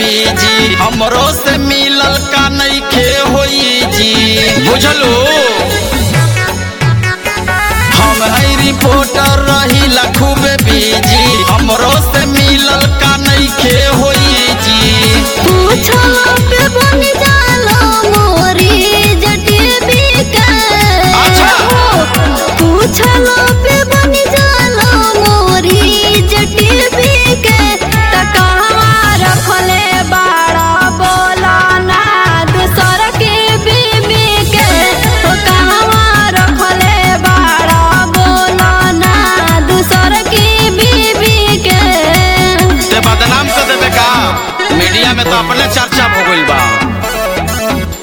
Busy हमरो से मिलल का नइखे होई जी बुझलो हम है रिपोर्टर रही खूबे बीजी हमरो से मिलल का नइखे होई जी पूछो पे बन जाला मोरी जटिबी के अच्छा। पूछलो पे बन जाला मोरी जटिबी के त कहवा रखले बाड़ा बोला ना दूसर के बीबी के तो कहवा रखले बाड़ा बोला ना दूसर के बीबी के ते बदनाम कर देबे का मीडिया में तो अपने चर्चा हो गइल बा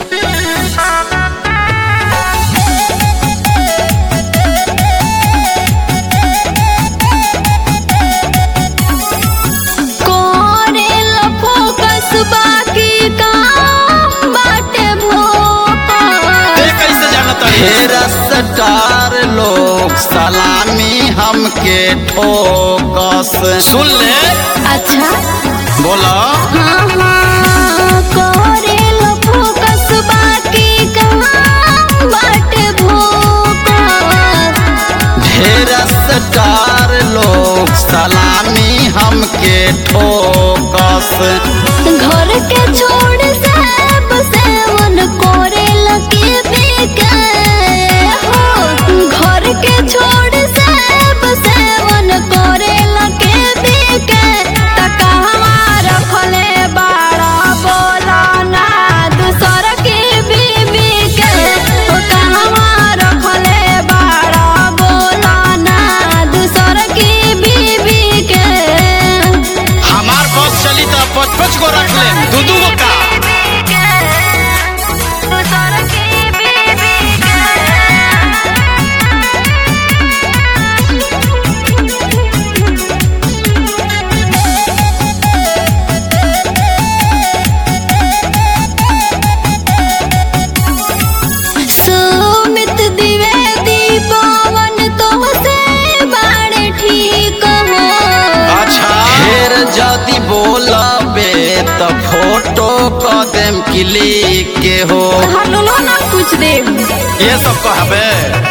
कोरेल फोकस बाकी काम बाटे भोपा ते कैसे जानत ढेर स्टार लोग सलामी हमके ठोकस सुन ले अच्छा बोला हाँ हाँ कोरेल फोकस बाकी काम बाटे भोपा ढेर स्टार लोग सलामी हमके ठोकस घर के छोड़ सब सेवन कोरेल के बेके हो घर के छोड़ सब सेवन कोरेल के बेके त कहवा रखले बाड़ा बोला ना दूसर के बीबी के ओ कहवा रखले बाड़ा बोला ना दूसर के बीबी के हमार बस चली तो पच पच को रख ले दू दू गो का सुमित द्विवेदी पवन तोहसे बाड़े ठीक हो अच्छा ढेर जदी बोलबे तो फोटो क देम क्लिक के हो हलो ना कुछ दे ये सब कहबे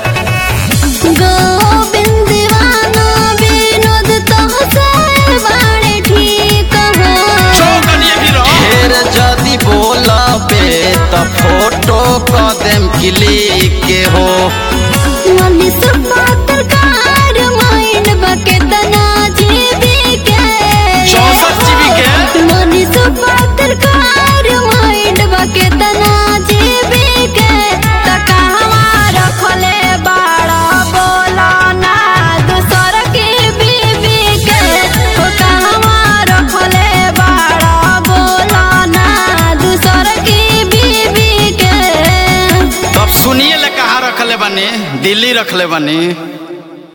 गोविंद दीवाना विनोद तोहसे बाड़े ठीक हो चौकनिए भी रहो ढेर जदी बोलबे तो फोटो क देम क्लिक के हो मनीष पत्रकार माइंड बके तना जीवी के चौसठ जीबी के? मनीष पत्रकार माइंड बके तना जीवी के त कहवा रखले बाड़ा बोला ना दूसर के बीबी के ओ कहवा रखले बाड़ा बोला ना दूसर के बीबी के अब सुनिए ले कहाँ रखले बनी दिल्ली रखले बनी